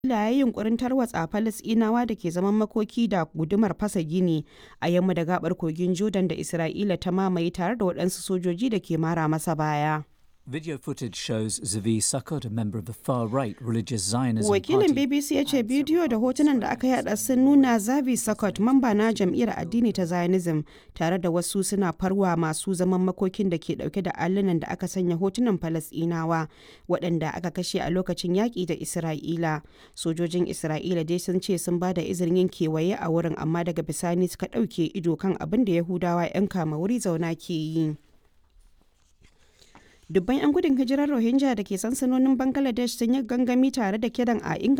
ya yi yunkurin tarwatsa Falasɗinawa da ke zaman makoki da gudumar fasa gini a yamma da gabar kogin Jordan da Isra'ila ta mamaye tare da waɗansu sojoji da ke mara masa baya. Video footage shows Zavi Sukkot, a member of the far-right religious Zionism Wakilin party. BBC ya ce bidiyo da hotunan da aka yada sun nuna Zavi Sukkot mamba na jam'iyyar addini ta Zionism tare da wasu suna farwa masu zaman makokin da ke dauke da allunan da aka sanya hotunan Falasɗinawa waɗanda aka kashe a lokacin yaƙi da Isra'ila. Sojojin Isra'ila dai sun ce sun ba da izinin yin kewaye a wurin amma daga bisani suka ɗauke ido kan abin da Yahudawa 'yan kama wuri zauna ke yi. dubban 'yan gudun hijirar rohingya da ke sansanonin bangladesh sun yi gangami tare da kiran a inganta